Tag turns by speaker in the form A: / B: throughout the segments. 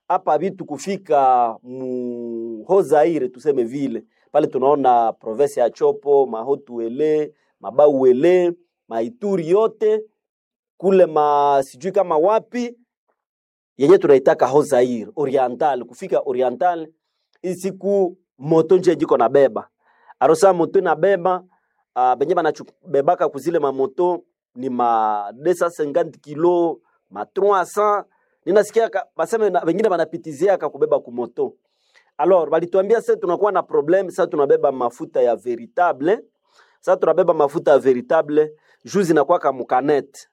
A: hapa vitu kufika mu Hozaire tuseme vile pale tunaona province ya Chopo, Mahotuele, Mabauele, Maituri yote kule ma sijui kama wapi yenye tunaitaka Hozaire Oriental, kufika Oriental hii siku moto nje jiko na beba arosa moto na beba uh, benye banachubebaka kuzile mamoto ni ma 250 kilo ma 300 ninasikia ka- baseme na wengine banapitiziaka kubeba kumoto alors balituambia sasa tunakuwa na problem sasa tunabeba mafuta ya veritable sasa tunabeba mafuta ya veritable juu zinakuwa kama kanet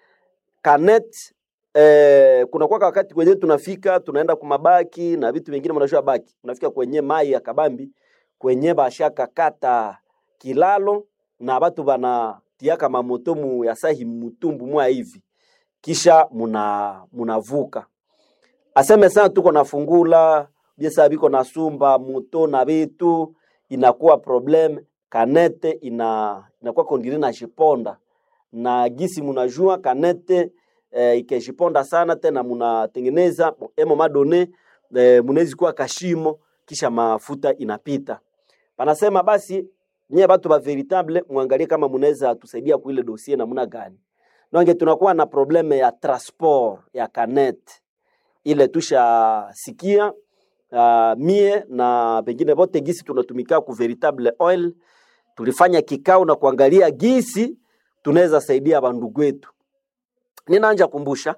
A: kanet eh, kunakuwa wakati kwenye tunafika tunaenda kumabaki na vitu vingine mnajua baki unafika kwenye mai ya kabambi kwenye bashaka kata kilalo na batu banatiaka mamoto mu ya sahi mutumbu mwa hivi kisha muna munavuka aseme sana tuko na fungula biesa biko na sumba moto na vitu inakuwa problem kanete ina inakuwa kondiri na jiponda na gisi munajua kanete eh, ikejiponda sana tena munatengeneza emo madone eh, munawezi kuwa kashimo kisha mafuta inapita panasema basi nyie batu ba veritable muangalie kama munaweza tusaidia kuile dossier namna gani donge tunakuwa na probleme ya transport ya kanet ile tushasikia uh, mie na pengine bote gisi tunatumika ku veritable oil tulifanya kikao na kuangalia gisi tunaweza saidia bandugu wetu ninaanja kumbusha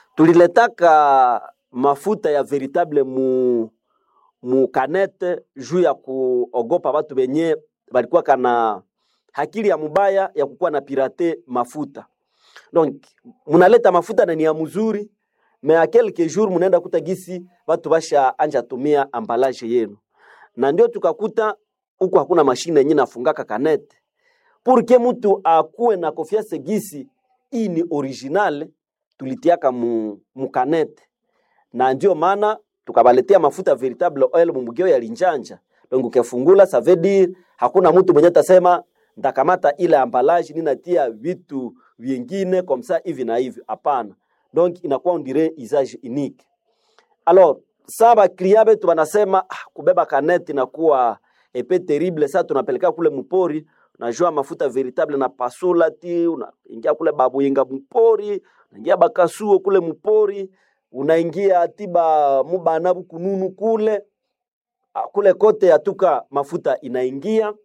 A: tuliletaka mafuta ya veritable mu mu kanete juu ya kuogopa watu benye balikuwa kana hakili ya mubaya ya kukuwa na pirate mafuta donc munaleta mafuta na ni ya mzuri me a quelques jours munaenda kuta gisi watu basha anja tumia ambalage yenu na ndio tukakuta huku hakuna mashine yenye nafungaka kanete pour que mtu akuwe na confiance gisi hii ni original tulitiaka mu, mu kanete na ndio maana tukabaletea mafuta veritable oil mumugeo ya linjanja donc ukifungula ça veut dire hakuna mtu mwenye atasema ndakamata ile ambalaji ninatia vitu vingine comme ça hivi na hivi hapana donc inakuwa on dirait usage unique alors sa baklia betu banasema ah, kubeba kaneti inakuwa epe terrible sa tunapeleka kule mpori unajua mafuta veritable na pasula ti unaingia kule babuyinga mpori unaingia bakasuo kule mpori unaingia tiba mubana bukununu kule Ah, kule kote atuka mafuta inaingia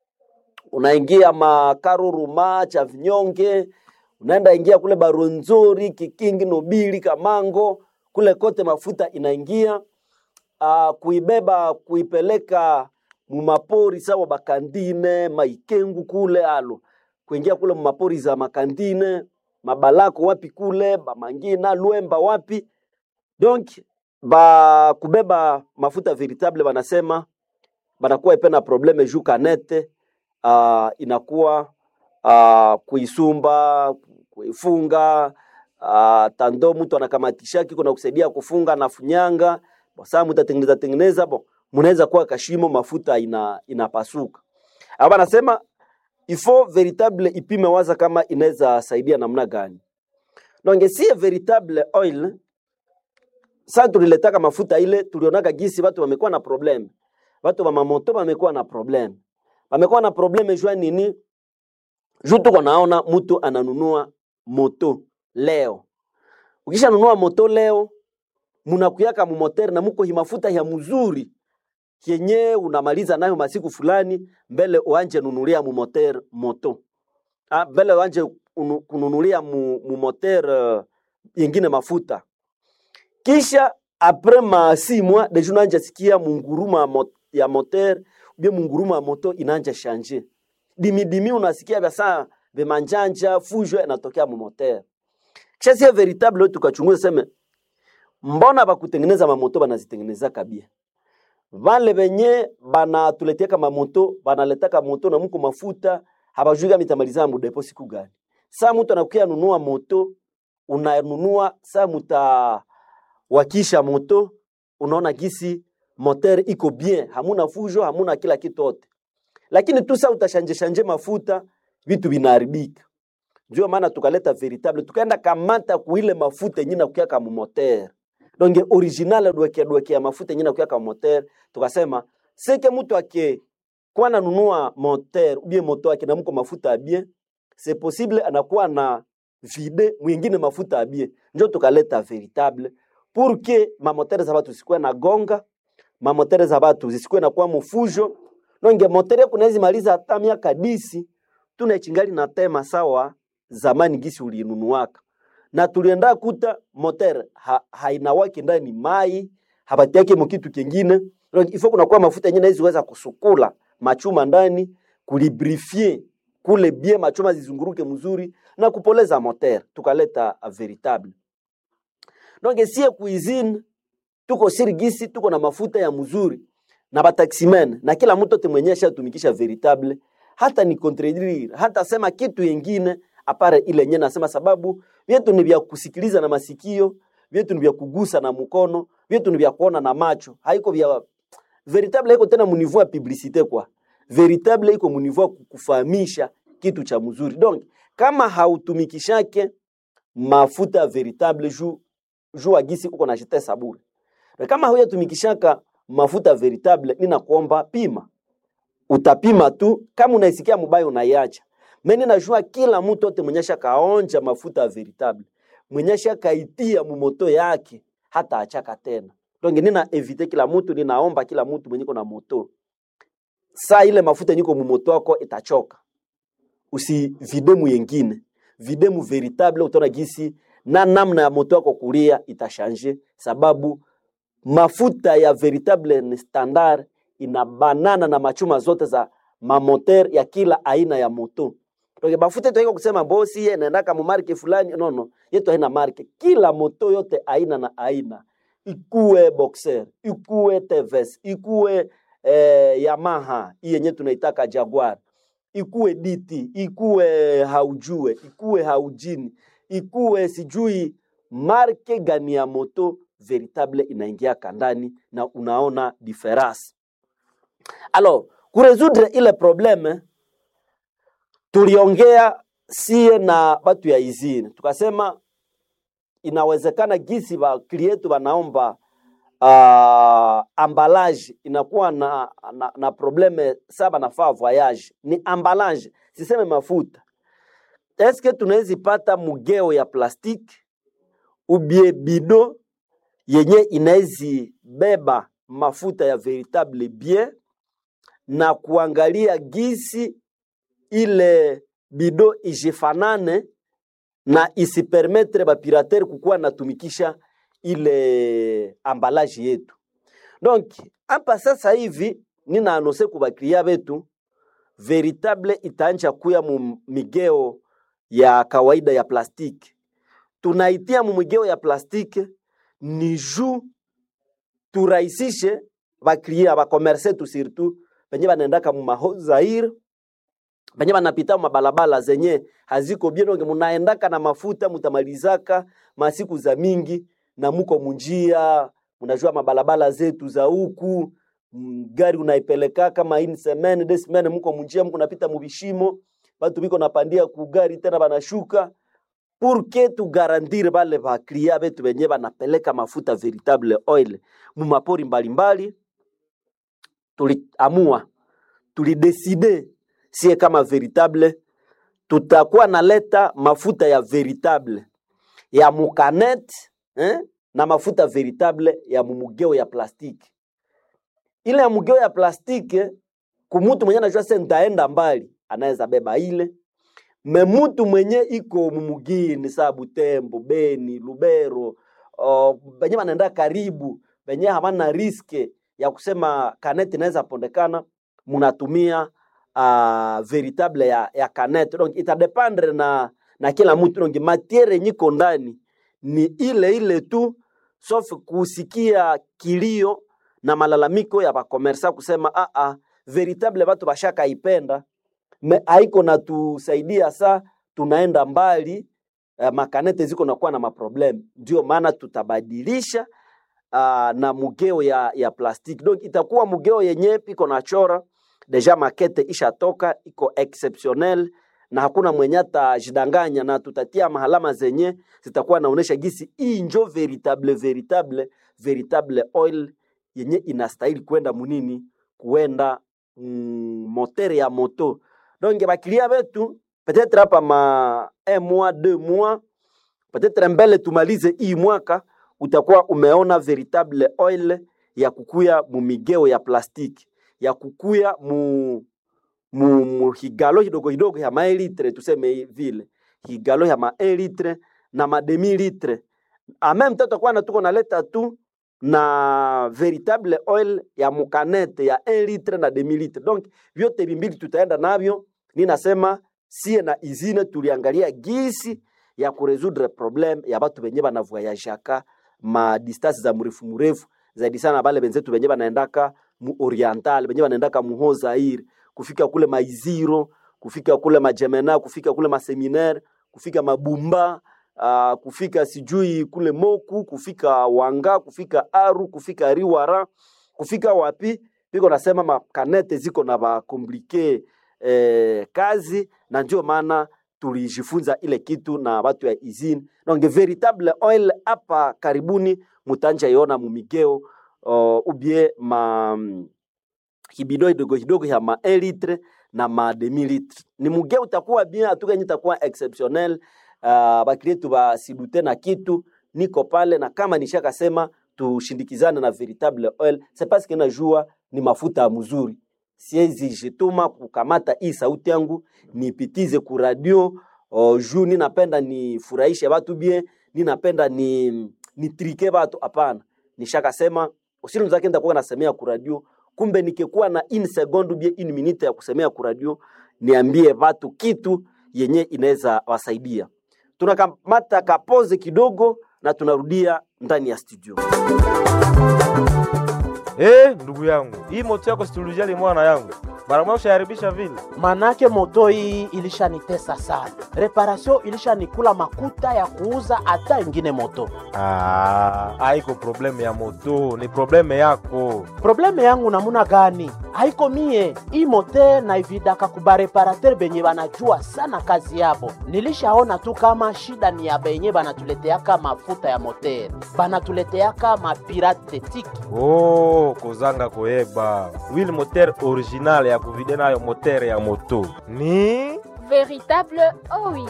A: unaingia makaruruma cha vinyonge unaenda ingia kule baronzori kikingi nobili kamango kule kote mafuta inaingia uh, kuibeba kuipeleka mumapori sawa bakandine maikengu kule alo kuingia kule mumapori za makandine mabalako wapi kule bamangina lwemba wapi donc ba kubeba mafuta veritable banasema banakuwa ipena probleme juu kanete uh, inakuwa uh, kuisumba kuifunga uh, tando mtu anakamatishaki kuna kusaidia kufunga na funyanga saa mtu atengeneza tengeneza bo mnaweza kuwa kashimo mafuta ina inapasuka hapa anasema ifo veritable ipime waza kama inaweza saidia namna gani donc si veritable oil sasa tuliletaka mafuta ile tulionaka gisi watu wamekuwa na problem watu wa mamoto wamekuwa na problem wamekuwa na problem jua nini juu tuko naona mtu ananunua moto leo ukishanunua moto leo munakuyaka mumotere na muko himafuta ya mzuri yenye unamaliza nayo masiku fulani mbele uanje nunulia mumotere moto ah, mbele uanje unu- kununulia mu, mumotere uh, yengine mafuta kisha apres ma si mois deja unaanja sikia munguruma ya mo- ya moteur ubie munguruma ya moto inaanja shanje dimidimi unasikia vya saa vimanjanja fujo inatokea mu moteur kisha sie veritable tukachunguza seme mbona bakutengeneza mamoto banazitengeneza kabia vale benye banatuletiaka mamoto banaletaka moto na muko mafuta habajui kama itamaliza mudepo siku gani saa mtu anakuya nunua moto unanunua saa muta wakisha moto unaona gisi moteur iko bien hamuna fujo hamuna kila kitu yote lakini tu saa utashanje shanje mafuta vitu vinaharibika ndio maana tukaleta veritable tukaenda kamata kuile mafuta yenye nakuya kama moteur donc original dweke dweke ya mafuta yenyewe nakuya ka moteur tukasema seke mtu ake kwa nanunua moteur ubie moto yake na mko mafuta ya bien c'est possible anakuwa na vide mwingine mafuta ya bien njo tukaleta veritable pour que mamotere za batu zisikuwe na gonga mamotere za batu zisikuwe na kwa mufujo nonge motere kunawezi maliza hata miaka disi tunaichingali na tema sawa zamani gisi ulinunuaka na tulienda kuta moteur ha, hainawaki ndani mai habatiake mukitu kingine Donc, ifo kunakuwa mafuta yenyewe naziweza kusukula machuma ndani kulibrifie kule bie machuma zizunguruke mzuri na kupoleza moteur tukaleta a veritable donc sie cuisine tuko sirigisi tuko na mafuta ya mzuri na bataximen na kila mtu ote mwenye ashatumikisha veritable hata ni contredire hata sema kitu yengine apare ile yenyewe nasema sababu vyetu ni vya kusikiliza na masikio vyetu ni vya kugusa na mkono vyetu ni vya kuona na macho haiko vya veritable iko tena muniveau ya publicité kwa veritable iko muniveau ya kukufahamisha kitu cha mzuri donc kama hautumikishake mafuta ya veritable juu juu agisi uko na jete saburi na kama huyatumikishaka mafuta veritable ninakuomba pima utapima tu kama unaisikia mubaya unaiacha mimi najua kila mtu ote mwenyesha kaonja mafuta ya veritable mwenyesha kaitia mumoto yake hata achaka tena donc nina evite kila mtu ninaomba kila mtu mwenye na moto saa ile mafuta niko mumoto wako itachoka usividemu yengine videmu veritable utaona gisi na namna ya moto wako kulia itashanje sababu mafuta ya veritable ni standard inabanana na machuma zote za mamoter ya kila aina ya moto donc mafuta yetu haiko kusema bosi ye naendaka mu marke fulani no no yetu haina marke kila moto yote aina na aina ikuwe boxer ikuwe TVS ikuwe eh, Yamaha hii yenye tunaitaka Jaguar ikuwe DT ikuwe haujue ikuwe haujini ikuwe sijui marke gani ya moto veritable inaingia kandani na unaona difference alors kuresudre ile probleme tuliongea sie na batu ya izini tukasema inawezekana gisi ba klietu banaomba uh, ambalage inakuwa na, na, na probleme saba nafaa voyage ni ambalage siseme mafuta eske tunawezi pata mugeo ya plastiki ubie bido yenye inawezi beba mafuta ya veritable bien na kuangalia gisi ile bido ijifanane na isipermetre bapiratere kukuwa natumikisha ile ambalaji yetu donc hapa sasa hivi nina anose kubakria betu veritable itaanja kuya mu migeo ya kawaida ya plastiki tunaitia mu migeo ya plastiki ni juu turahisishe baklia bakomerse tu surtout penye banaendaka mu mahozaire penye banapita mabalabala zenye haziko bien onge munaendaka na mafuta mutamalizaka masiku za mingi na muko munjia munajua mabalabala zetu za huku mm, gari unaipeleka kama ini semene de semene muko munjia muko napita mubishimo batu biko napandia ku gari tena banashuka pour que tugarantire bale baklia betu benye banapeleka mafuta veritable oil mumapori mbalimbali tuliamua tulideside sie kama veritable tutakuwa naleta mafuta ya veritable ya mukanet eh? na mafuta veritable ya mumugeo ya plastiki ile ya mugeo ya plastiki kumutu mwenye anajua se ntaenda mbali anaweza beba ile me mutu mwenye iko mumugini saa Butembo, Beni, Lubero uh, benye banaenda karibu benye hamana riske ya kusema kaneti inaweza pondekana munatumia uh, veritable ya, ya canette donc itadependre na na kila mtu donc matiere nyiko ndani ni ile ile tu sauf kusikia kilio na malalamiko ya bakomersa kusema ah, ah, veritable batu bashaka ipenda me haiko natusaidia saa tunaenda mbali uh, makanete ziko nakuwa na maprobleme ndio maana tutabadilisha uh, na mugeo ya, ya plastiki donc itakuwa mugeo yenye iko na chora deja makete ishatoka iko exceptionnel na hakuna mwenye atajidanganya, na tutatia mahalama zenye zitakuwa naonesha gisi hii njo veritable veritable veritable oil yenye inastahili kwenda munini kuenda mm, motere ya moto donc bakilia betu peut-être hapa ma un mois deux mois peut-être mbele tumalize hii mwaka utakuwa umeona veritable oil ya kukuya mumigeo ya plastiki ya kukuya mu mu, mu higalo hidogo hidogo ya maelitre tuseme vile higalo ya maelitre na mademi litre ameme temps tutakuwa na tuko naleta tu na veritable oil ya mukanete ya 1 litre na demi litre donc vyote vimbili tutaenda navyo ninasema sie na izine tuliangalia gisi ya kuresudre problem ya batu benye banavoyajaka ma distance za mrefu mrefu zaidi sana bale benzetu benye banaendaka mu oriental benye banaendaka muho Zaire kufika kule maiziro kufika kule majemena kufika kule maseminaire kufika mabumba uh, kufika sijui kule moku kufika wanga kufika aru kufika riwara kufika wapi piko nasema makanete ziko na bakomplike eh, kazi na ndio maana tulijifunza ile kitu na watu ya izini donc veritable oil hapa karibuni mutanja iona mumigeo uh, ubie ma kibido kidogo kidogo ya ma 1 litre na ma demi litre ni muge utakuwa bien atukenye itakuwa exceptionnel uh, bakilietu basidute na kitu niko pale na kama nishakasema tushindikizane na veritable oil c'est parce que najua ni mafuta ya mzuri siezi jituma kukamata hii sauti yangu nipitize ku radio uh, juu ninapenda nifurahishe watu bien ninapenda ni nitrike watu hapana nishakasema usilu zake nitakuwa nasemea ku radio kumbe nikikuwa na in second bie in minute ya kusemea ku radio niambie watu kitu yenye inaweza wasaidia tunakamata kapoze kidogo na tunarudia ndani ya studio
B: Eh, ndugu yangu, hii moto yako situlijali mwana yangu, mara moja ushaharibisha vile.
C: manake moto hii ilishanitesa sana, reparation ilishanikula makuta ya kuuza hata ingine moto.
B: Ah, haiko probleme ya moto, ni probleme yako.
C: Probleme yangu namuna gani? Haiko mie hii mote naividaka kubareparater benye banajua sana kazi yabo. Nilishaona tu kama shida ni ya benye banatuleteaka mafuta ya moter, banatuleteaka mapirate tiki
B: Oh, kozanga koyeba wili moteur original ya kuvide nayo moteur ya moto ni
D: Véritable oil.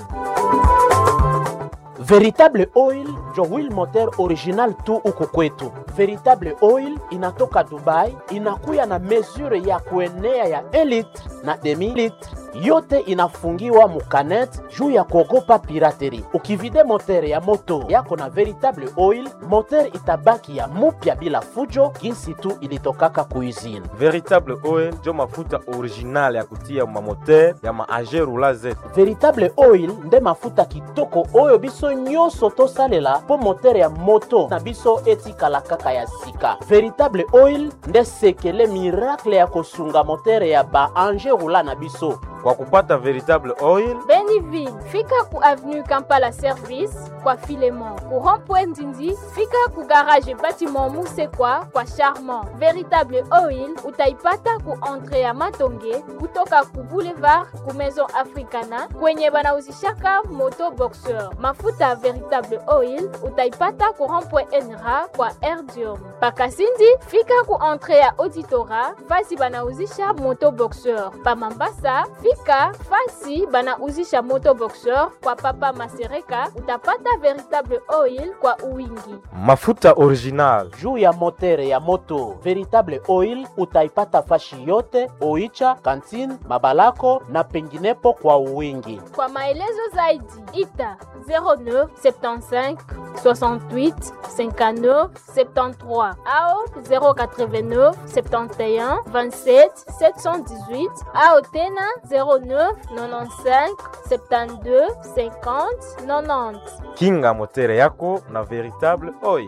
C: Veritable Oil njo wheel moteur original tu huku kwetu. Veritable Oil inatoka Dubai, inakuya na mesure ya kuenea ya 1 litre na demi litre, yote inafungiwa mukanet juu ya kuogopa pirateri. Ukivide moteur ya moto yako na Veritable Oil, moteur itabaki ya mupya bila fujo, jinsi tu ilitokaka kuizini.
B: veritable oil njo mafuta original ya kutia mamoteur ya maage rula zetu
C: veritable oil nde mafuta kitoko oyo biso nyonso tosalela mpo motere ya moto na biso etikala kaka ya sika veritable oil nde sekele miracle ya kosunga motere ya baange rula na biso
B: kwa kupata veritable oil
D: Beniville, fika ku avenue Kampala Service kwa Filemon. Ku rond-point Ndindi, fika ku garage bâtiment Musekwa kwa Charmant. Véritable oil utaipata ku entrée ya Matonge kutoka ku boulevard ku Maison Africana kwenye banauzishaka moto boxeur. Mafuta ya Véritable oil utaipata ku rond-point Enra kwa Erdium. Pakasindi, fika ku entrée ya Auditora fasi banauzisha moto boxeur. Pa Mambasa, fika fasi banauzisha moto boxeur kwa Papa Masereka utapata Véritable oil kwa uwingi.
B: mafuta original
C: juu ya motere ya moto veritable oil utaipata fashi yote oicha kantine mabalako na penginepo kwa uwingi
D: Kwa maelezo zaidi ita 09 75 68 59 73 au 089 71 27 718 au tena 09 95 72 50 90.
B: kinga motere yako na veritable oil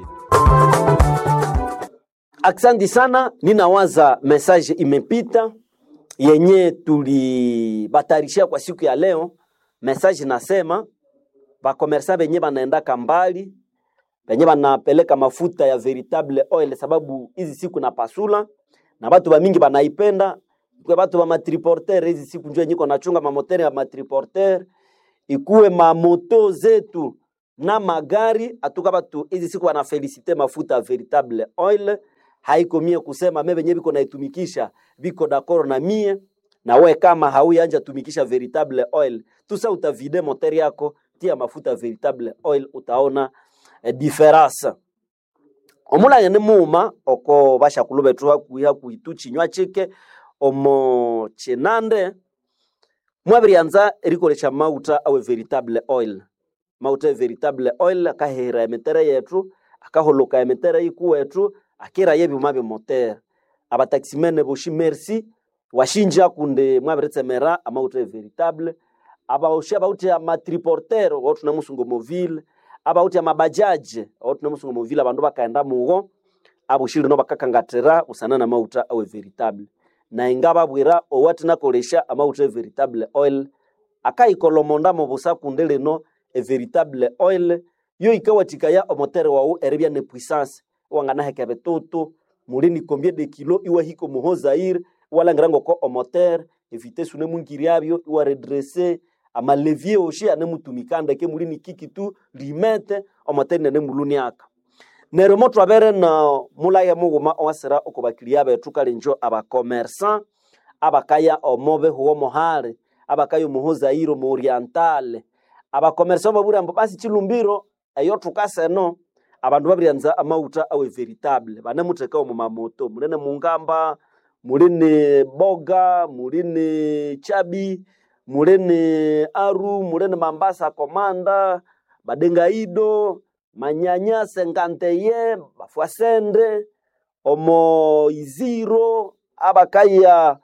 A: Aksanti sana, ninawaza message imepita yenye tulibatarishia kwa siku ya leo. Message nasema bakomersa benye banaendaka mbali benye banapeleka mafuta ya veritable oil, sababu hizi siku na pasula na batu bamingi banaipenda ikuwe batu ba matriporter hizi siku njoo nyiko nachunga mamotere ya matriporter ikuwe mamoto zetu na magari atuka batu hizi siku wana felicite mafuta veritable oil haiko mie kusema me benye biko naitumikisha biko d'accord na mie na we kama hauyanja tumikisha veritable oil tusa utavide moteur yako tia mafuta veritable oil utaona eh, difference omulage ni muuma oko bashakulu betu hakuhi hakuhi chinywa chike omo chinande mwabirianza erikolesha mauta awe veritable oil mauta e veritable oil akahera emetere yetu akaholoka emetere iku wetu akira yebyuma byomotere abataximene boshi merci washinja kunde mwabiritsemera amauta e veritable abaoshi abauti amatriporter otuna musungo movile abauti amabajaje otuna musungo movile abandu bakaenda mugo abushiri no bakakangatira usana na mauta awe veritable na inga babwira owati nakolesha amauta e veritable oil akaikolomonda mu busa kunde lino e veritable oil yo ikawatikaya omotere wau eribya ne puissance wanganaheka betoto mulini combien de kilo iwa hiko muho zaire walangira ngoko omotere evitesi une mungiriabyo iwa redresse amalevier oshi ane mutumikanda ke mulini kiki tu limete omotere nene muluniaka nero mo twabere na mulaya muguma owasira okubakiria betu kali njo abakomersan abakaya omobe huwo mohale abakaya omuho zaire omu orientale abakomersan babura mbo basi chilumbiro eyo tukaseno abandu babiryanza amauta awe veritable banemuteka omu mamoto mulene mungamba mulini boga mulini chabi mulini aru mulini mambasa komanda badengaido manyanya senganteye bafuasende omo iziro abakaya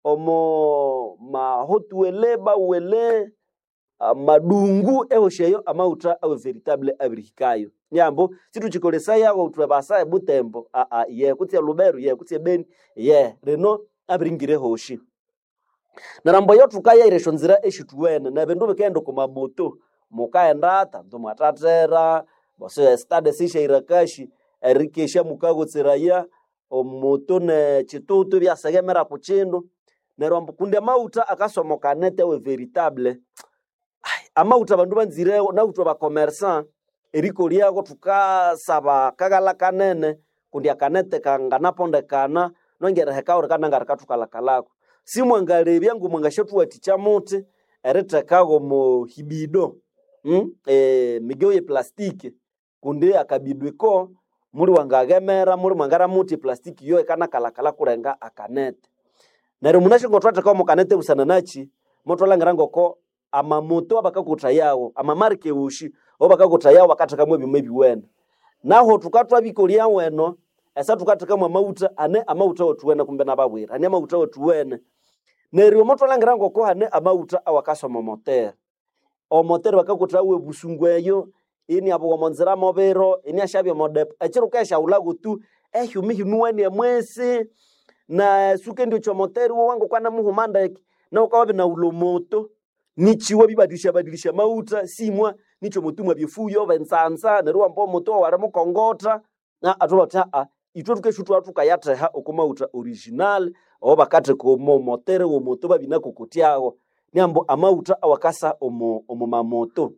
A: omo mahotuele bawele ah, madungu ehosheyo amauta awe veritable abirihikayo nyambo situchikolesaya utwebasa ebutembo aa ye kutse luberu ye kutse beni ye reno abiringire hoshi narambo yo tukaya iresho nzira eshituwene na bindu bikenda kumamoto mukaenda tandu mwatatera bose stade sishaira kashi erikesha mukagotsiraya omoto ne chitutu byasegemera kuchindu nerombo kunde mauta akasomokanete we veritable Ai, amauta bandu banzire nautwa bakomersan eriko lyako tukasaba kagala kanene kundi akanete kanganapondekana nongereheka uri kananga rikatukalako simwangalebya ngu mwangashathuwathikya muti eritekago mu hibido mm? e, migeo ye plastiki kundi akabido iko muri wangagemera muri mwangara muti plastiki yo ikanakalakala kurenga akanete neryo munashingo twatekawo mukanete busana nachi motwalangira ngoko amamoto abakakutayawo amamarike ushi obakakutayawo bakathekamu ebima ebiwene naho tukatwabikolia weno esa tukathekamu amauta ane amauta wethuwene kumbe nababwira ane amauta wethuwene neryo motwalangira ngoko hane amauta awakasoma omotere omotere bakakuthawo ebusungu eyo ini abo womonzira mobiro ini ashabya modepo ekiro keshaulago tu ehyumi hinuweni emwesi na suke ndio chomoteri wo wangu kwana muhumandeke na ukawabe na ulomoto nichiwa bibadilisha badilisha mauta simwa nicho mutumwa byefuyo bensansa nerwa mbo moto wale mukongota na atoba ta a itwe tukeshutu atuka yateha okumauta original oba kate ko mo motere wo moto babina kokotiago nyambo amauta awakasa omo omo mamoto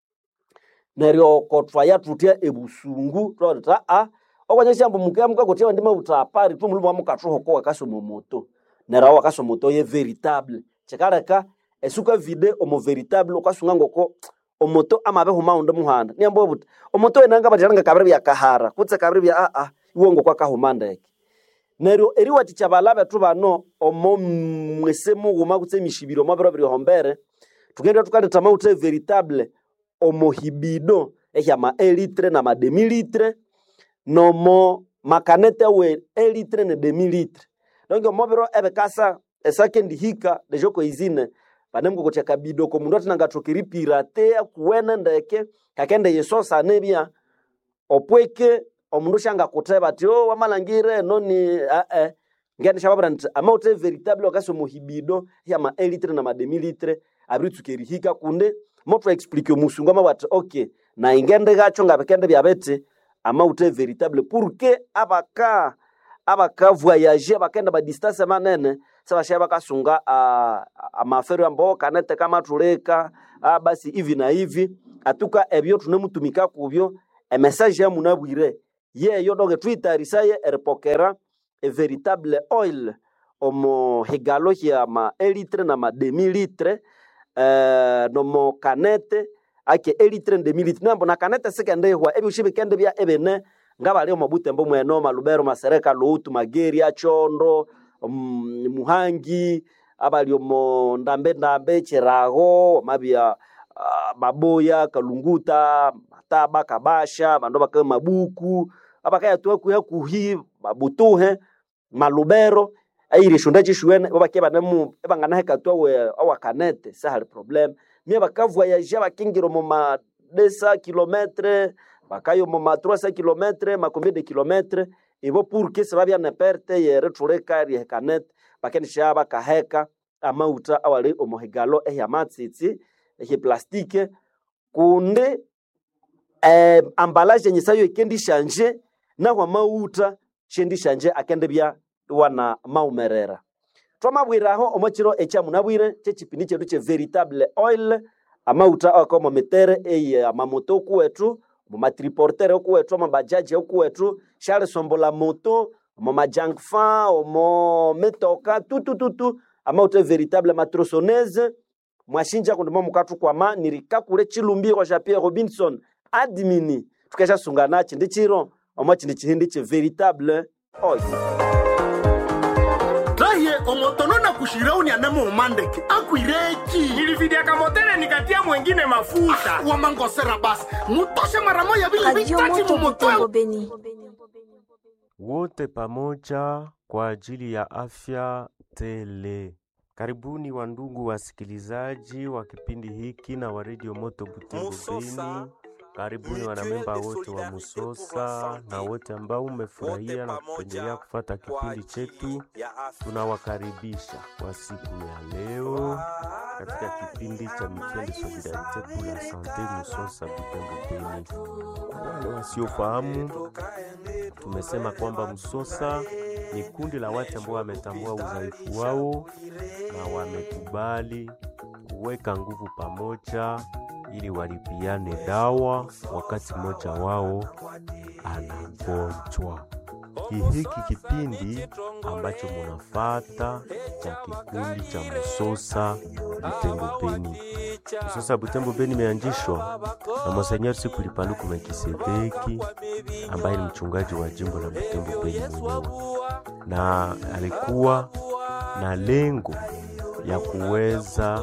A: neryo kotwa yatutia ebusungu twata a okwanyesha mbo mukia mukakotia ndi mauta apari tu mulumwa mukathoho ko wakasa omo moto neryo wakasa moto ye veritable chikaleka esuka vide omo veritable ukasunga ngoko omoto amabe humaunde muhanda niambo buti omoto enanga batiranga kabiri bya kahara kutse kabiri bya a a iwo ngokwa kahumandeke neryo eriwati chabalabe tu bano omo mwese mughuma kutse mishibiro mabiro biri hombere tukenda tukaleta mauta veritable omo hibido ehya ma elitre na ma demilitre nomo makanete we elitre ne demilitre donc omobiro ebekasa esakendi hika dejoko izine panemukokotya kabido ko mundu atinanga pirate kuwene ndeke kakende yesosa nebya opweke omundu shanga kuteba ati o wamalangire noni ae ngende shababra nti amaute veritable wakasi omuhibido ya ma elitre na ma demilitre abiritsukeri hika kunde moto explique musungu ama bati okay na ingende gacho ngabekende byabete amaute veritable pour que abaka abaka voyage abakenda ba distance manene sabasha bakasunga uh, amafero ambao kanete kama tuleka ah, basi hivi na hivi atuka ebyo tunemutumika kubyo emesaje ya munabwire yeyo doge twitarisaye eripokera e veritable oil omo higalo hia ma elitre na ma demi litre eh, nomo kanete ake elitre demi litre nambo na kanete sikende hwa ebi ushibi kende bya ebene ngabali omo butembo mweno malubero masereka lutu mageri achondo um, muhangi abali omo ndambe ndambe chirago mabya uh, maboya kalunguta mataba kabasha bandu baka mabuku abakaya tuwa kuya kuhi mabutuhe malubero airi shunda chishuene babake banemu ebangana hekatwa we awakanete sahali problem mie bakavoyaja bakingiro mu ma 200 kilometre bakayo mu ma 300 kilometre makombie de kilometre ibo pour que ça babya ne perte yere tuleka ri hekanete bakenisha bakaheka amauta awali omuhigalo ehya matsitsi ehya plastike kunde eh, ambalaje yenye sayo ikendi shanje nahwa mauta shendi shanje akende bya wana maumerera twamabwiraho omokiro ekya munabwire kyekipindi kyetu kye veritable oil amauta akomo mitere eye amamoto okuwetu mumatriportere okuwetu amabajaji okuwetu sharisombola moto omo majangfa omo mitoka tutututu amauta veritable matrosonese mwashinja kundi momukathukwama nirikakule chilumbiro sha pierre robinson admini tukeshasungana chindi chiro omo chindi chihindi kye veritable oil
E: raye omotono na kushirauni anamo umandeke akwireki
F: nilividiaka motele nikatia mwengine mafuta
E: wamangosera basi mutoshe mara moya vile
G: Radio
E: vitati
G: Moto
E: mumoto
G: Butembo Beni.
B: wote pamoja kwa ajili ya afya tele. Karibuni wandugu wasikilizaji wa kipindi hiki na wa Radio Moto Butembo Beni. Karibuni wanamemba wote wa Musosa na wote ambao umefurahia na kupendelea kufata kipindi chetu, tunawakaribisha kwa siku ya leo katika kipindi cha Mutuelle Solidarite pour la Sante Musosa Butembo Beni. Kwa wale wasiofahamu tumesema kwamba Msosa ni kundi la watu ambao wametambua udhaifu wao na wamekubali kuweka nguvu pamoja ili walipiane dawa wakati mmoja wao anagonjwa. Ki- Hiki kipindi ambacho munafata cha kikundi cha Msosa Butembo Beni. Msosa Butembo Beni imeanzishwa na Monsenyer Sikuli Paluku Melkisedeki ambaye ni mchungaji wa jimbo la Butembo Beni mwenyewe, na alikuwa na lengo ya kuweza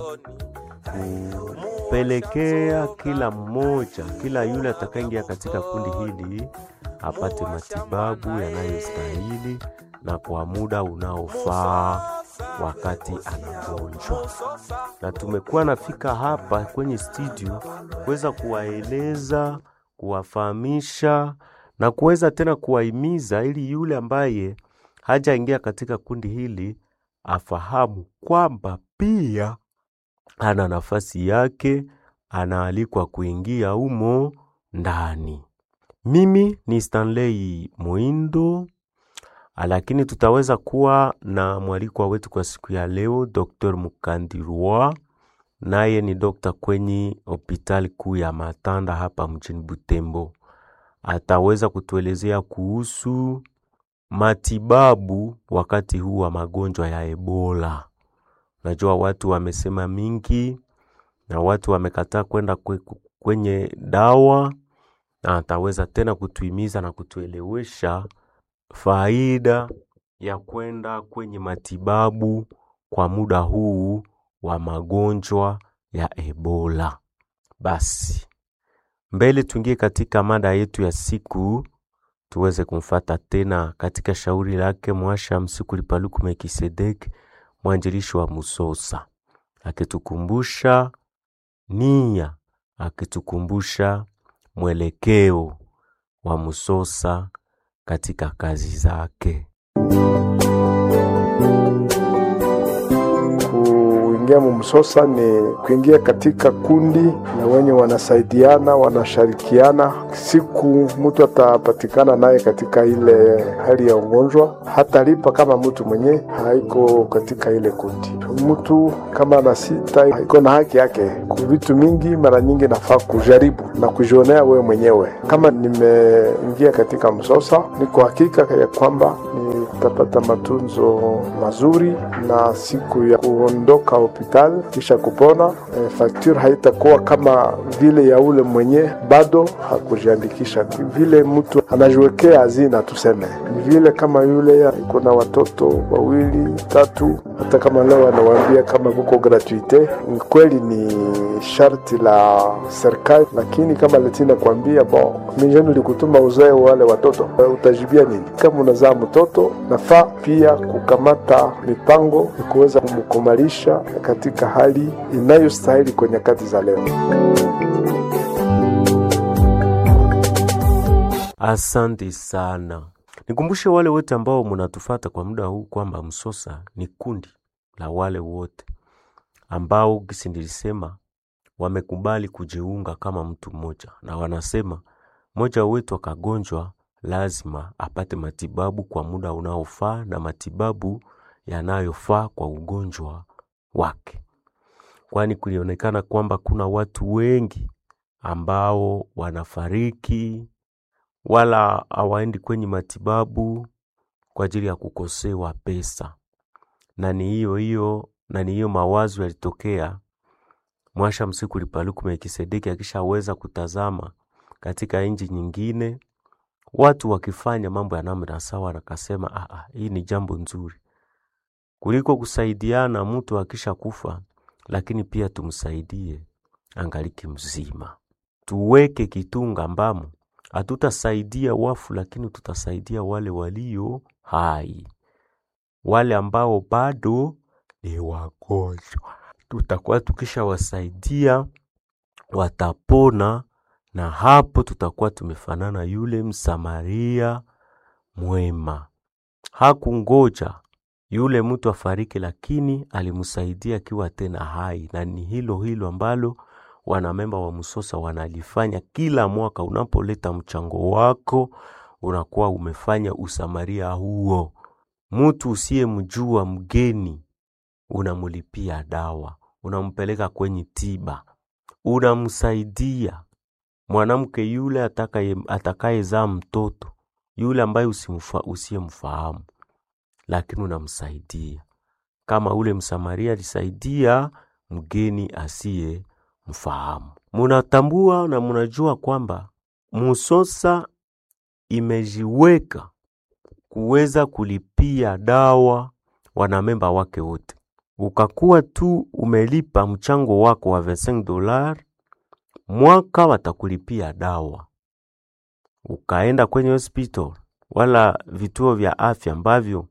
B: kupelekea kila mmoja, kila yule atakayeingia katika kundi hili apate matibabu yanayostahili na kwa muda unaofaa wakati anagonjwa. Na tumekuwa nafika hapa kwenye studio kuweza kuwaeleza, kuwafahamisha na kuweza tena kuwahimiza ili yule ambaye hajaingia katika kundi hili afahamu kwamba pia ana nafasi yake, anaalikwa kuingia humo ndani. Mimi ni Stanley Muindo, lakini tutaweza kuwa na mwalikwa wetu kwa siku ya leo, Dr. Mukandirwa, naye ni dokta kwenye hospitali kuu ya Matanda hapa mjini Butembo. Ataweza kutuelezea kuhusu matibabu wakati huu wa magonjwa ya Ebola. Najua watu wamesema mingi na watu wamekataa kwenda kwe- kwenye dawa, na ataweza tena kutuhimiza na kutuelewesha faida ya kwenda kwenye matibabu kwa muda huu wa magonjwa ya Ebola. Basi mbele tuingie katika mada yetu ya siku, tuweze kumfata tena katika shauri lake Mwasha Msikuli Paluku Melkisedeki, mwanjilishi wa Musosa, akitukumbusha nia, akitukumbusha mwelekeo wa Musosa katika kazi zake.
H: kuingia
G: kuingia mumsosa ni kuingia katika kundi na wenye wanasaidiana wanashirikiana. Siku mtu atapatikana naye katika ile hali ya ugonjwa, hatalipa kama mtu mwenye haiko katika ile kundi. Mtu kama ana sita iko na haki yake ku vitu mingi, mara nyingi nafaa kujaribu na kujionea wewe mwenyewe. Kama nimeingia katika msosa, niko hakika ya kwamba nitapata matunzo mazuri na siku ya kuondoka hospitali kisha kupona, e, fakture haitakuwa kama vile ya ule mwenye bado hakujiandikisha. Vile mtu anajiwekea hazina, tuseme ni vile kama yule iko na watoto wawili tatu, hata kama leo anawaambia kama kuko gratuite, ni kweli ni sharti la serikali, lakini kama letina kuambia bon, mijeni likutuma uzae wale watoto, utajibia nini? Kama unazaa mtoto, nafaa pia kukamata mipango ya kuweza kumkumalisha katika hali inayostahili kwa nyakati za leo.
B: Asante sana. Nikumbushe wale wote ambao munatufata kwa muda huu kwamba Msosa ni kundi la wale wote ambao gisi nilisema wamekubali kujiunga kama mtu mmoja, na wanasema mmoja wetu akagonjwa lazima apate matibabu kwa muda unaofaa na matibabu yanayofaa kwa ugonjwa wake, kwani kulionekana kwamba kuna watu wengi ambao wanafariki wala hawaendi kwenye matibabu kwa ajili ya kukosewa pesa, na ni hiyo hiyo na ni hiyo mawazo yalitokea Mwasha Msiku Lipaluku Melkisedeki akishaweza kutazama katika nchi nyingine watu wakifanya mambo ya namna sawa, nakasema ah, ah, hii ni jambo nzuri kuliko kusaidiana mtu akisha kufa, lakini pia tumsaidie angaliki mzima, tuweke kitunga ambamo hatutasaidia wafu, lakini tutasaidia wale walio hai, wale ambao bado ni wagonjwa, tutakuwa tukishawasaidia watapona, na hapo tutakuwa tumefanana yule Msamaria mwema. Hakungoja yule mtu afariki, lakini alimsaidia akiwa tena hai, na ni hilo hilo ambalo wanamemba wa Msosa wanalifanya kila mwaka. Unapoleta mchango wako, unakuwa umefanya usamaria huo. Mtu usiyemjua mgeni, unamulipia dawa, unampeleka kwenye tiba, unamsaidia mwanamke yule atakaye atakayezaa mtoto yule ambaye usiyemfahamu, lakini unamsaidia kama ule Msamaria alisaidia mgeni asiye mfahamu. Munatambua na munajua kwamba Musosa imejiweka kuweza kulipia dawa wanamemba wake wote. Ukakuwa tu umelipa mchango wako wa 25 dolar, mwaka watakulipia dawa. Ukaenda kwenye hospital wala vituo vya afya ambavyo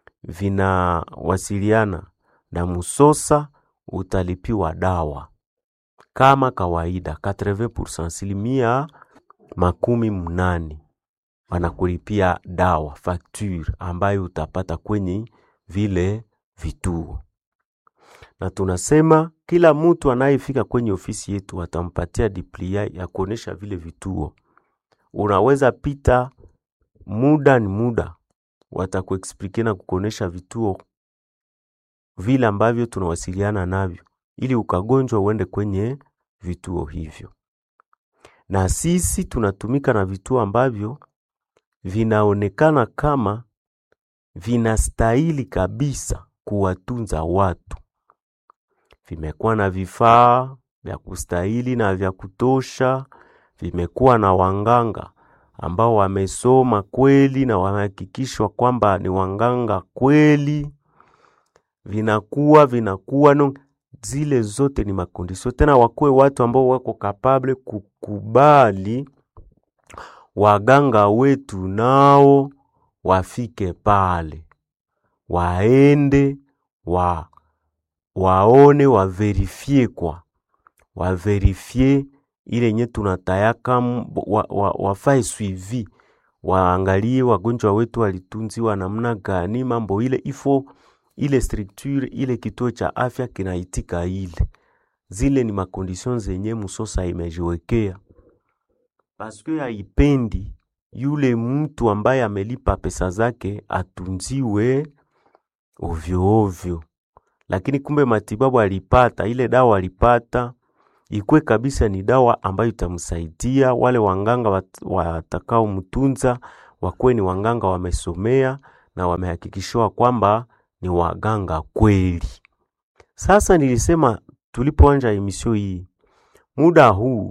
B: vinawasiliana na Musosa, utalipiwa dawa kama kawaida 80%, asilimia makumi mnane wanakulipia dawa facture ambayo utapata kwenye vile vituo, na tunasema kila mtu anayefika kwenye ofisi yetu watampatia diplia ya kuonesha vile vituo. Unaweza pita muda ni muda, watakuexplike na kukuonesha vituo vile ambavyo tunawasiliana navyo ili ukagonjwa uende kwenye vituo hivyo. Na sisi tunatumika na vituo ambavyo vinaonekana kama vinastahili kabisa kuwatunza watu, vimekuwa na vifaa vya kustahili na vya kutosha, vimekuwa na wanganga ambao wamesoma kweli na wamehakikishwa kwamba ni wanganga kweli, vinakuwa vinakuwa no, zile zote ni makondisio tena, wakuwe watu ambao wako kapable kukubali waganga wetu nao wafike pale, waende wa waone waverifie kwa waverifie ile nye tunatayaka wa, wa, wafae suivi waangalie wagonjwa wetu walitunziwa namna gani, mambo ile ifo ile structure ile kituo cha afya kinaitika ile zile ni makondition zenye Musosa imejiwekea paske haipendi yule mtu ambaye amelipa pesa zake atunziwe ovyo ovyo, lakini kumbe matibabu alipata, ile dawa alipata ikwe kabisa ni dawa ambayo itamsaidia. Wale wanganga wat- watakaomtunza wakuwe ni wanganga wamesomea na wamehakikishiwa kwamba ni waganga kweli. Sasa nilisema tulipoanja emisio hii, muda huu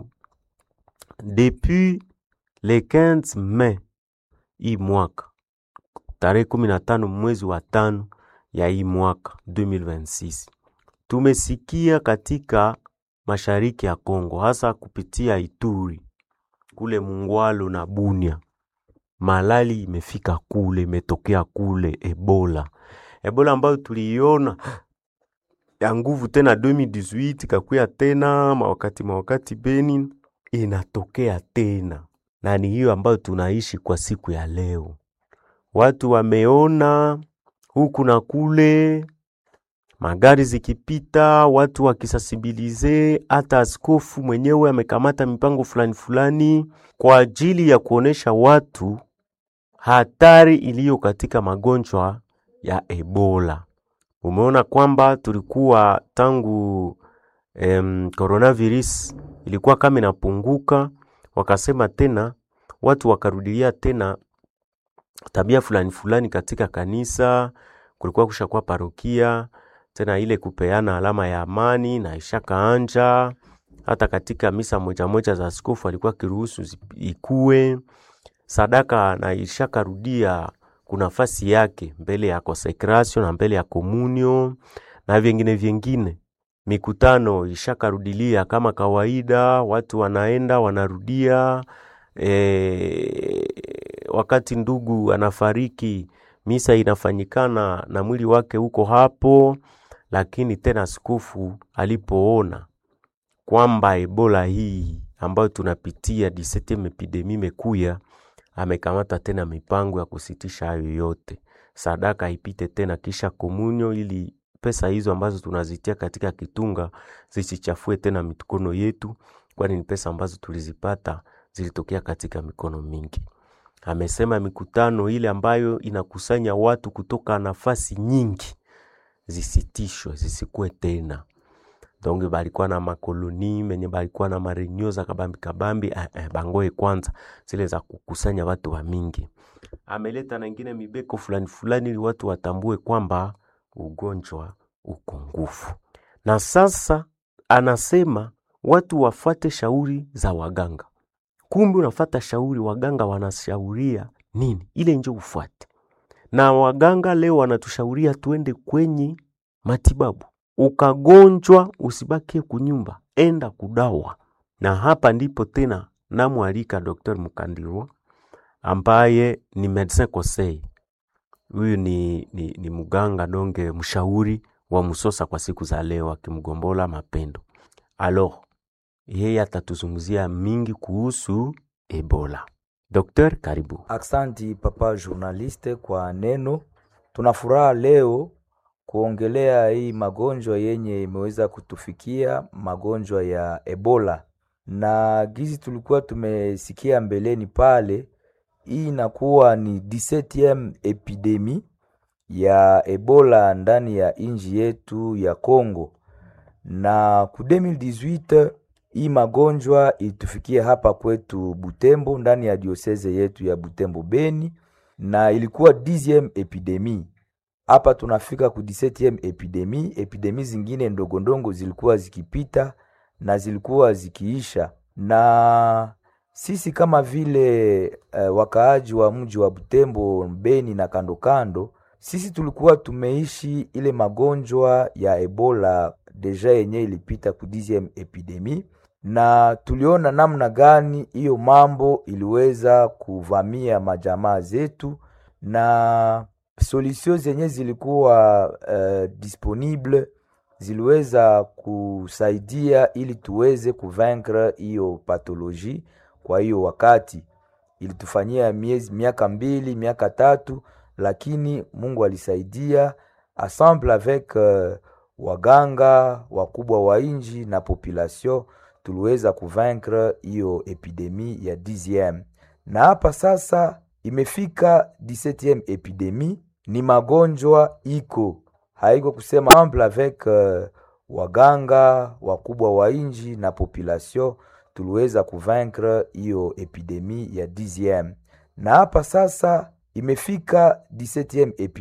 B: depuis le 15 Mei hii mwaka tarehe kumi na tano mwezi wa tano ya hii mwaka 2026 tumesikia katika mashariki ya Kongo, hasa kupitia Ituri kule Mungwalo na Bunia, malali imefika kule, imetokea kule Ebola, Ebola ambayo tuliiona ya nguvu tena 2018 ikakuya tena mawakati mawakati Beni inatokea tena, na ni hiyo ambayo tunaishi kwa siku ya leo. Watu wameona huku na kule, magari zikipita, watu wakisasibilize. Hata askofu mwenyewe amekamata mipango fulani fulani kwa ajili ya kuonesha watu hatari iliyo katika magonjwa ya Ebola. Umeona kwamba tulikuwa tangu em, coronavirus ilikuwa kama inapunguka, wakasema tena watu wakarudilia tena tabia fulani fulani katika kanisa. Kulikuwa kushakuwa parokia tena ile kupeana alama ya amani na ishakaanja. Hata katika misa moja moja za askofu alikuwa kiruhusu zi- ikue sadaka na ishakarudia kuna nafasi yake mbele ya consecration na mbele ya communion na vingine vingine. Mikutano ishakarudilia kama kawaida, watu wanaenda wanarudia. E, wakati ndugu anafariki misa inafanyikana na mwili wake huko hapo, lakini tena askofu alipoona kwamba Ebola hii ambayo tunapitia 17 epidemi imekuya, amekamata tena mipango ya kusitisha hayo yote, sadaka ipite tena kisha komunyo, ili pesa hizo ambazo tunazitia katika kitunga zisichafue tena mikono yetu, kwani ni pesa ambazo tulizipata zilitokea katika mikono mingi. Amesema mikutano ile ambayo inakusanya watu kutoka nafasi nyingi zisitishwe, zisikuwe tena donc balikuwa na makoloni menye balikuwa na marenio za kabambi kabambi eh, eh, bangoe kwanza zile za kukusanya watu wa mingi. Ameleta na ingine mibeko fulani fulani ili watu watambue kwamba ugonjwa uko nguvu, na sasa anasema watu wafuate shauri za waganga. Kumbe unafata shauri, waganga wanashauria nini, ile njo ufuate. Na waganga leo wanatushauria tuende kwenye matibabu ukagonjwa usibakie kunyumba, enda kudawa. Na hapa ndipo tena namwalika Dr. Mukandirwa ambaye ni medecin conseil. Huyu ni, ni, ni mganga donge mshauri wa Musosa kwa siku za leo, akimgombola Mapendo. Alors yeye atatuzungumzia mingi kuhusu Ebola. Dokter, karibu.
H: Aksanti papa journaliste kwa neno. Tuna furaha leo kuongelea hii magonjwa yenye imeweza kutufikia, magonjwa ya Ebola. Na gizi tulikuwa tumesikia mbeleni pale, hii inakuwa ni 17e epidemi ya Ebola ndani ya inji yetu ya Congo. Na ku 2018 hii magonjwa ilitufikia hapa kwetu Butembo, ndani ya dioseze yetu ya Butembo Beni, na ilikuwa 10e epidemi hapa tunafika ku 17e epidemi. Epidemi zingine ndogo ndogo zilikuwa zikipita na zilikuwa zikiisha, na sisi kama vile uh, wakaaji wa mji wa Butembo, Beni na kando kando, sisi tulikuwa tumeishi ile magonjwa ya Ebola deja yenye ilipita ku 10e epidemi, na tuliona namna gani hiyo mambo iliweza kuvamia majamaa zetu na solution zenye zilikuwa uh, disponible ziliweza kusaidia ili tuweze kuvaincre hiyo pathologie. Kwa hiyo wakati ilitufanyia miezi miaka mbili miaka tatu, lakini Mungu alisaidia ensemble avec uh, waganga wakubwa wa inji na population tuliweza kuvaincre hiyo epidemi ya 10 na hapa sasa imefika 17 epidemi ni magonjwa iko haiko kusema ensemble avec uh, waganga wakubwa wa inji na population tuliweza kuvaincre hiyo epidemi ya 10 na hapa sasa imefika 17 epidemi